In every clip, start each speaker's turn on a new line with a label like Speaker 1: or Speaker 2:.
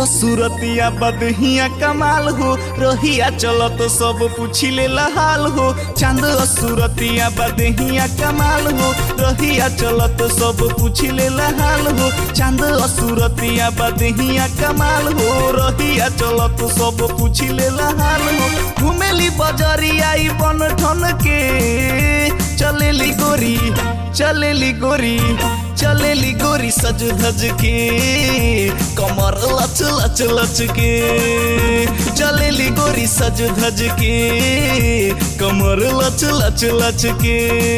Speaker 1: सूरतिया बदहिया कमाल हो रहिया चलो तो सब पूछी ले हाल हो चांद सूरतिया बदहिया कमाल हो रहिया चलो तो सब पूछी ले हाल हो चांद सूरतिया बदहिया कमाल हो रहिया चलो तो सब पूछी ले हाल हो घुमेली बजरिया ई बन ठन के चलेली गोरी चलेली गोरी चलेली गोरी सज धज के कमर लच लच लच के चलेली गोरी सज धज के कमर लच लच लच के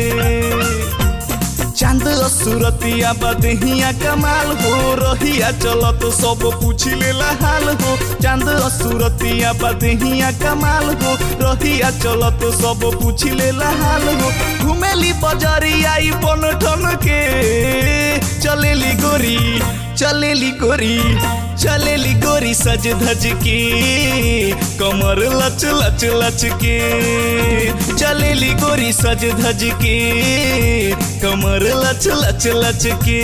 Speaker 1: चांद सूरतिया बदहिया कमाल हो रहिया चलो तो सब पूछ लेला हाल हो चांद सूरतिया बदहिया कमाल हो रहिया चलो तो सब पूछ लेला हाल हो घुमेली बजरिया ई बन ठन के चलेली गोरी चलेली गोरी चलेली गोरी सज धज के कमर लच लच लच के चलेली गोरी सज धज के कमर लच लच लच के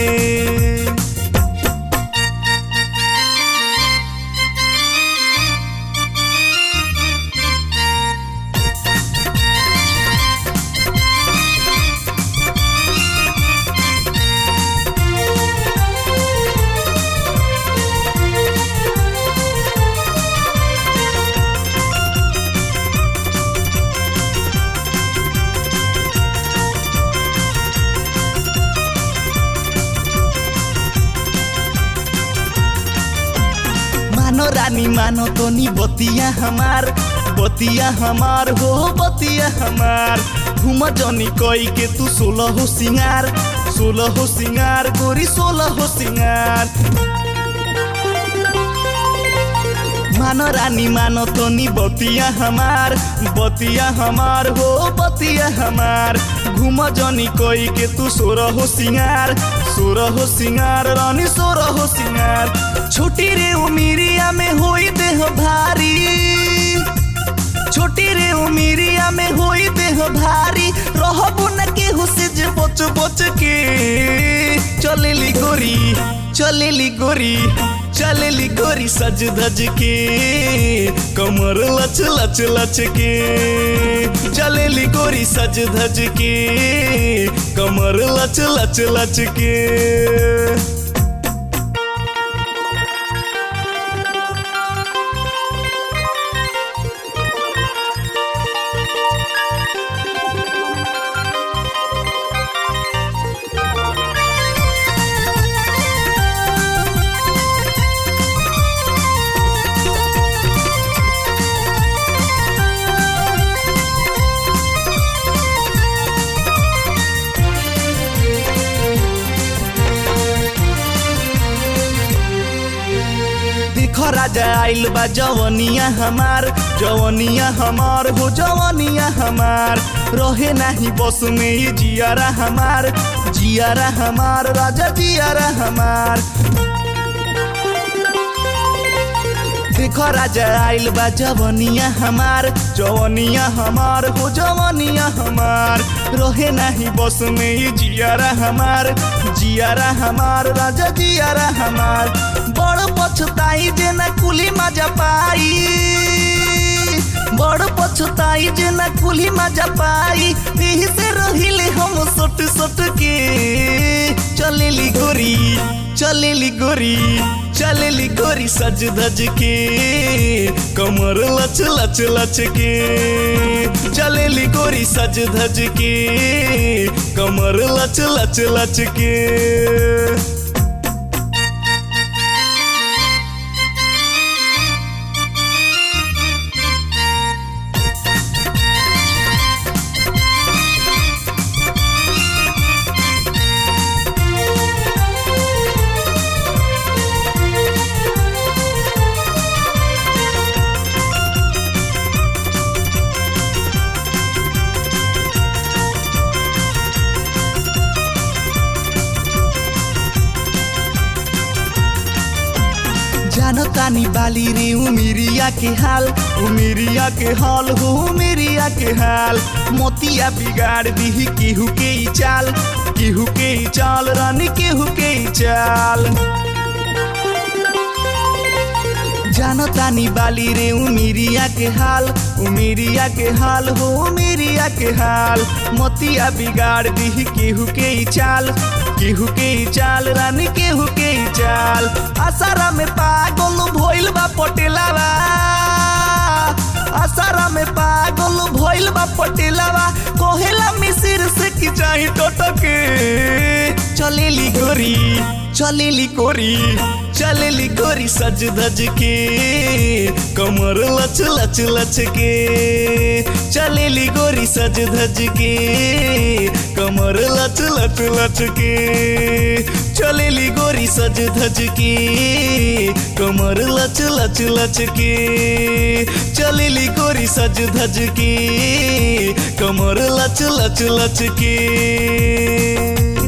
Speaker 1: मानो रानी मानो तो नी बतिया हमार बतिया हमार हो बतिया हमार घूम जनी कोई के तू सोलह हो सिंगार सोलह हो सिंगार गोरी सोलह हो सिंगार मानो रानी मानो तो नी बतिया हमार बतिया हमार हो बतिया हमार घूम जनी कोई के तू सोरह हो सिंगार सोरह हो सिंगार रानी सोरह हो सिंगार छोटी रे उमिरिया में होई देह भारी छोटी रे उमिरिया में होई देह भारी रहबो न केहू से जे बच बच के चलेली गोरी चलेली गोरी चलेली गोरी सज धज के कमर लच लच लच के चलेली गोरी सज धज के कमर लच लच लच के देखो राजा आइल बा जवनिया हमार जवनिया हमार हो जवनिया हमार रहे नाही बस में ये जियारा हमार जियारा हमार राजा जियारा हमार देखो राजा आइल बा जवनिया हमार जवनिया हमार हो जवनिया हमार रहे नाही बस में ये जियारा हमार जियारा हमार राजा जियारा हमार बड़ पछताई जे ना कुली मजा पाई बड़ पछताई जे ना कुली मजा पाई यही से रहिले हम सोट सोट के चलेली गोरी चलेली गोरी चलेली गोरी सज धज के कमर लच लच लच के चलेली गोरी सज धज के कमर लच लच लच के जानो तानी बाली रे उमिरिया के हाल उमिरिया के हाल हो उमिरिया के हाल मोतिया बिगाड़ दी केहू के ही चाल केहू के ही चाल रानी केहू के ही चाल जानो तानी बाली रे उमिरिया के हाल उमिरिया के हाल हो उमिरिया के हाल मोतिया बिगाड़ दी केहू के ही चाल केहू के ही चाल रानी केहू के ही चाल आसारा में पागल भइल बा पटेलावा आसारा में पागल भइल बा पटेलावा कोहेला मिसिर से की चाही टोटके चलेली गोरी चलेली कोरी चलेली गोरी सज धज के कमर लच लच लच के चलेली गोरी सज धज के कमर लच लच लच के चलेली गोरी सज धज के कमर लच लच लच के चलेली गोरी सज धज के कमर लच लच लच के